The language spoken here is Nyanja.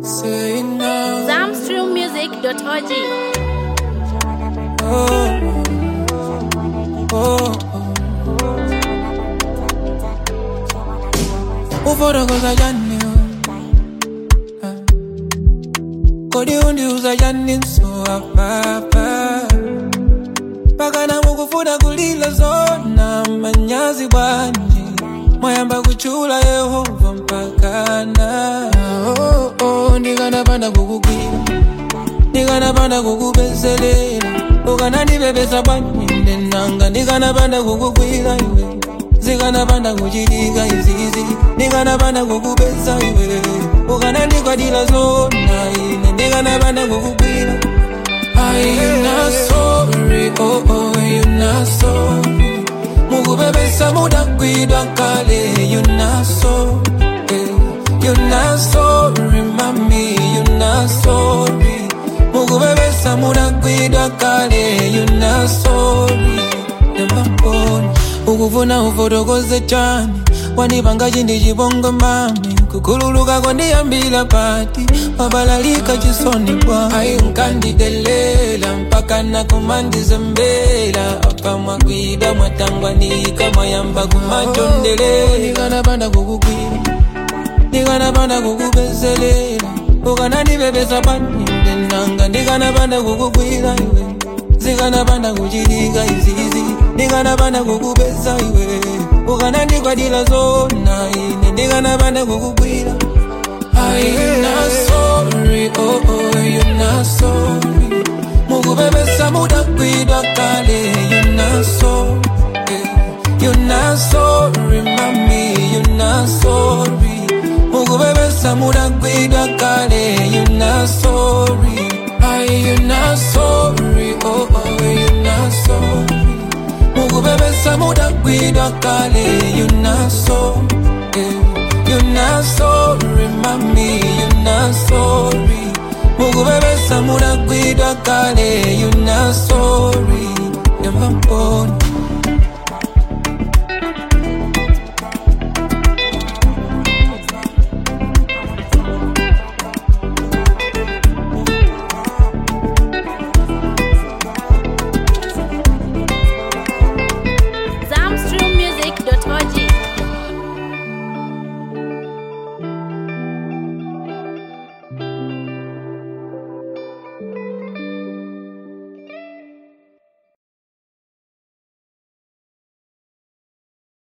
Say now. Zamstrummusic.org. Oh, oh, oh. Ufotokoza jani oh. Kodi undiuza jani nso apapa Pakana mukufuna kulila zona manyazi bwanji Mwayamba kuchula Yehova mpakana oh, oh, Ndikanapanda kukugwira ndikanapanda kukubezelera ukanandibebesa panyinde nanga ndikanapanda kukugwira iwe zikanapanda kuchitika izizi ndikanapanda kukubesa iwe ukanandikwadila zona ine ndikanapanda kukugwira Are you not sorry? Oh, oh, you not sorry. Mukubebesa mudakwidwa kale, you not sorry. You not sorry, mami, you not sorry. Mukubebesa mudakwidwa kale, you not sorry. Nemaponi, ukufuna ufotokoze chani wanipanga chindi chibongo mami kukhululuka kwandiyambila pati wabalalika chisoni bwa ayi nkandidelela mpaka nakumandizembela apa mwakwida mwatangwanika mwayamba kumachondelela ndikanapanda kukugwira ndikanapanda kukubezelela ukanandibebesa paninde nanga ndikanapanda kukugwira iwe zikanapanda kuchitika izizi ndikanapanda kukubesa iwe ukanandikwadila zona ine ndikanapanda kukugwira Are you not sorry? Oh, oh, you not sorry. Mukubebesa mudakwidwa kale, you not sorry. You not sorry, mami, you not sorry. Mukubebesa mudakwidwa kale, you not sorry. Are you not sorry? Oh, oh, you not sorry. Mukubebesa mudakwidwa kale, you not sorry. You not sorry, mami, you not sorry. Mukubebesa mudakwidwa kale, you not sorry. Never born.